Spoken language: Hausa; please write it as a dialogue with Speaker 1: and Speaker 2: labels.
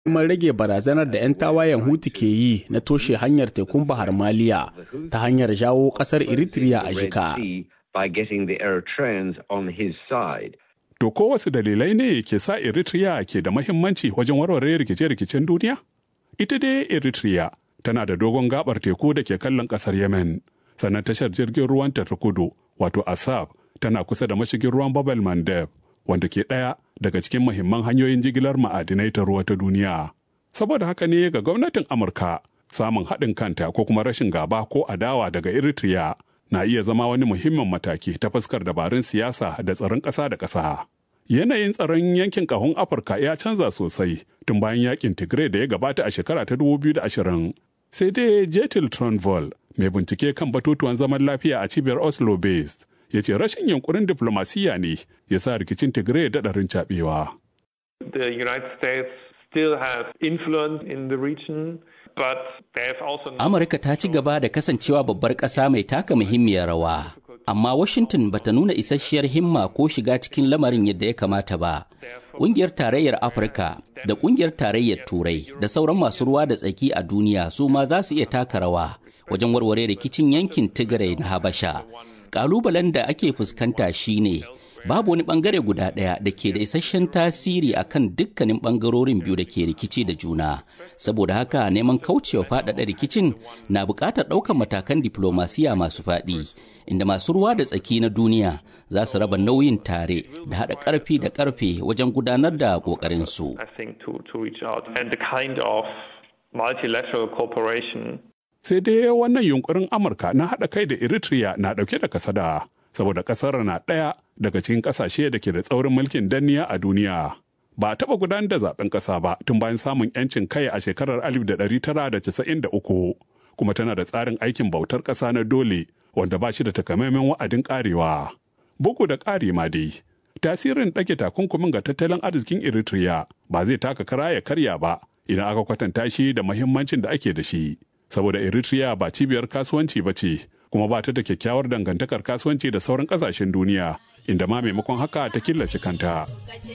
Speaker 1: kuma rage barazanar da 'yan tawayen hutu ke yi na toshe hanyar tekun bahar maliya ta hanyar jawo kasar eritrea a jika
Speaker 2: to ko wasu dalilai ne ke sa eritrea ke da mahimmanci wajen warware rikice-rikicen duniya ita dai eritrea tana da dogon gabar teku da ke kallon kasar yemen sannan tashar jirgin ruwan ta kudu wato asab tana kusa da mashigin ruwan babel mandeb wanda ke ɗaya daga cikin mahimman hanyoyin jigilar ma'adinai ta ruwa ta duniya. Saboda haka ne ga gwamnatin Amurka samun haɗin kanta ko kuma rashin gaba ko adawa daga Eritrea na iya zama wani muhimmin mataki ta fuskar dabarun siyasa da tsaron ƙasa da ƙasa. Yanayin tsaron yankin ƙahon Afirka ya canza sosai tun bayan yakin Tigray da ya gabata a shekara ta 2020. Sai dai Jetil Tronvol mai bincike kan batutuwan zaman lafiya a cibiyar Oslo based ya ce rashin yunkurin diflomasiyya ne ya sa rikicin tigray daɗarin caɓewa.
Speaker 3: The United States still have influence in the region, but they have also...
Speaker 4: Amurka ta ci gaba da kasancewa babbar ƙasa mai taka muhimmiyar rawa, amma Washington bata nuna isasshiyar himma ko shiga cikin lamarin yadda ya kamata ba. Ƙungiyar Tarayyar Afirka da Ƙungiyar Tarayyar Turai da sauran masu ruwa da tsaki a duniya su ma za su iya taka rawa wajen warware rikicin yankin Tigray na Habasha. kalubalen da ake fuskanta shine babu wani bangare guda ɗaya da ke da isasshen tasiri akan dukkanin bangarorin biyu da ke rikici da juna saboda haka neman kaucewa faɗaɗa rikicin na buƙatar ɗaukar matakan diplomasiya masu faɗi inda masu ruwa da tsaki na duniya za su raba nauyin tare da haɗa ƙarfi da ƙarfe wajen gudanar da ƙoƙarinsu.
Speaker 2: sai dai wannan yunkurin amurka na haɗa kai da eritrea na ɗauke da kasada saboda ƙasar na ɗaya daga cikin ƙasashe da ke da tsaurin mulkin danniya a duniya ba a taɓa gudanar da zaben ƙasa ba tun bayan samun 'yancin kai a shekarar 1993 kuma tana da tsarin aikin bautar ƙasa na dole wanda ba shi da takamaiman wa'adin ƙarewa bugu da ƙari ma dai tasirin ɗage takunkumin ga tattalin arzikin eritrea ba zai taka kara ya karya ba idan aka kwatanta shi da muhimmancin da ake da shi saboda Eritrea ba cibiyar kasuwanci ba ce kuma ba ta da kyakkyawar dangantakar kasuwanci da sauran kasashen duniya inda ma maimakon haka ta killace kanta.